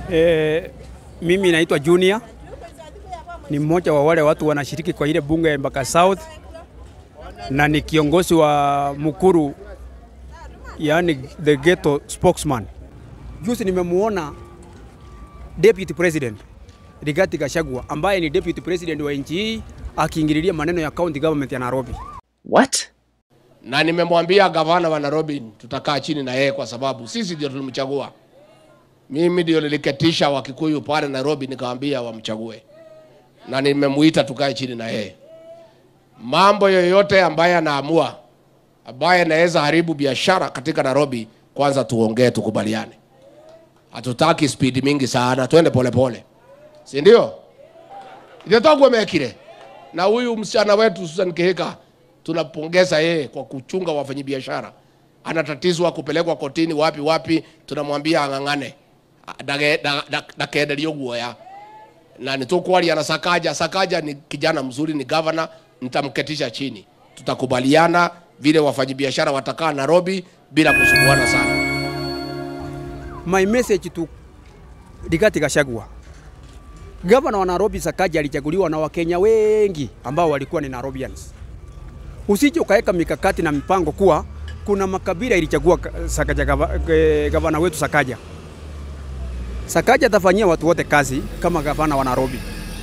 E, mimi naitwa Junior, ni mmoja wa wale watu wanashiriki kwa ile bunge ya Embakasi South na ni kiongozi wa Mukuru, yani the ghetto spokesman. Juzi nimemuona deputy president Rigathi Gachagua ambaye ni deputy president wa nchi hii akiingililia maneno ya county government ya Nairobi. What? na nimemwambia gavana wa Nairobi tutakaa chini na yeye kwa sababu sisi ndio tulimchagua. Mimi ndio niliketisha Wakikuyu pale Nairobi, nikawaambia wamchague, na nimemuita tukae chini na yeye. Mambo yoyote ambaye anaamua ambaye anaweza haribu biashara katika Nairobi, kwanza tuongee, tukubaliane. Hatutaki spidi mingi sana, twende polepole, si ndio? Itatokuwa mekire na huyu msichana wetu Susan Kihika tunapongeza yeye kwa kuchunga wafanyabiashara. Anatatizwa kupelekwa kotini wapi wapi, tunamwambia ang'ang'ane Dage- da- da- ndakenderio guoya na nitukuaria na Sakaja. Sakaja ni kijana mzuri, ni gavana, nitamketisha chini, tutakubaliana vile wafanyabiashara watakaa Nairobi bila kusumbuana sana. My message to Rigathi Gachagua. Gavana wa Nairobi Sakaja alichaguliwa na Wakenya wengi ambao walikuwa ni Nairobians. Usije ukaweka mikakati na mipango kuwa kuna makabila ilichagua ka- Sakaja gava, eh, gavana wetu Sakaja. Sakaja atafanyia watu wote kazi kama gavana wa Nairobi.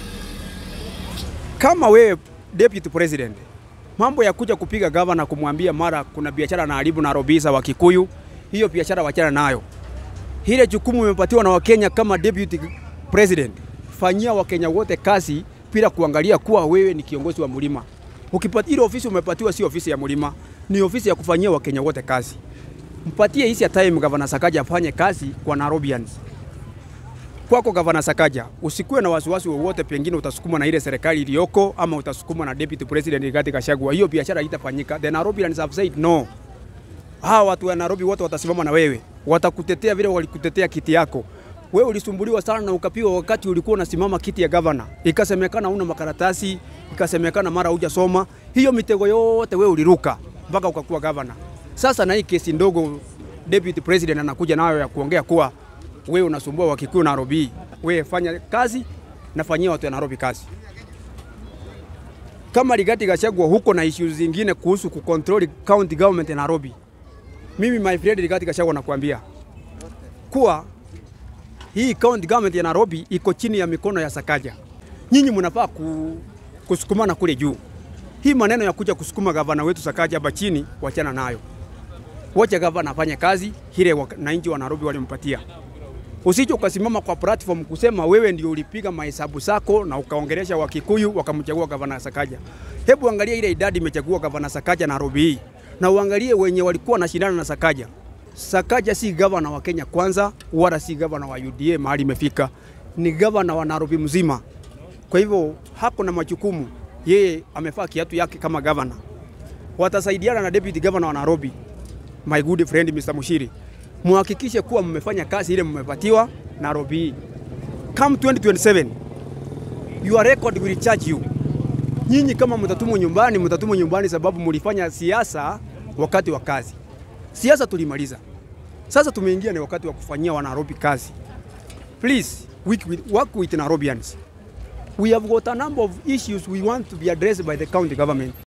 Kama wewe deputy president, mambo ya kuja kupiga gavana kumwambia mara kuna biashara na haribu Nairobi za Wakikuyu, hiyo biashara wachana nayo ile jukumu umepatiwa na Wakenya kama deputy president, fanyia Wakenya wote kazi bila kuangalia kuwa wewe ni kiongozi wa mlima. Ukipata ile ofisi umepatiwa, si ofisi ya mlima, ni ofisi ya kufanyia Wakenya wote kazi. Mpatie hisi ya time gavana Sakaja afanye kazi kwa Nairobians. Kwako gavana Sakaja, usikuwe na wasiwasi wowote, pengine utasukuma na ile serikali iliyoko ama utasukuma na deputy president Rigathi Gachagua, hiyo biashara haitafanyika. The Nairobians have said no hawa watu wa Nairobi wote watasimama na wewe, watakutetea vile walikutetea kiti yako. Wewe ulisumbuliwa sana na ukapigwa wakati ulikuwa unasimama kiti ya gavana, ikasemekana una makaratasi, ikasemekana mara hujasoma. Hiyo mitego yote wewe uliruka mpaka ukakuwa gavana. Sasa na hii kesi ndogo deputy president anakuja nayo ya kuongea kuwa wewe unasumbua Wakikuyu Nairobi, wewe fanya kazi na fanyia watu wa Nairobi kazi kama Rigathi Gachagua huko na issues zingine kuhusu kucontrol county government ya Nairobi. Mimi my friend Rigathi Gachagua nakwambia kuwa hii county government ya Nairobi iko chini ya mikono ya Sakaja. Nyinyi mnafaa ku, kusukumana kule juu. Hii maneno ya kuja kusukuma gavana wetu Sakaja hapa chini, wachana nayo. Wacha gavana afanye kazi ile wananchi wa Nairobi walimpatia. Usije ukasimama kwa platform kusema wewe ndio ulipiga mahesabu zako na ukaongelesha Wakikuyu wakamchagua gavana Sakaja. Hebu angalia ile idadi imechagua gavana Sakaja Nairobi hii na uangalie wenye walikuwa wanashindana na Sakaja. Sakaja si gavana wa Kenya kwanza, wala si gavana wa UDA mahali imefika, ni gavana wa Nairobi mzima. Kwa hivyo hako na majukumu, yeye amefaa kiatu yake kama gavana. Watasaidiana na deputy governor wa Nairobi, my good friend Mr. Mushiri, muhakikishe kuwa mmefanya kazi ile mmepatiwa Nairobi hii. Come 2027 your record will charge you. Nyinyi kama mtatumwa nyumbani, mtatumwa nyumbani sababu mlifanya siasa wakati wa kazi. Siasa tulimaliza, sasa tumeingia ni wakati wa kufanyia wa Nairobi kazi. Please work with, work with Nairobians. We have got a number of issues we want to be addressed by the county government.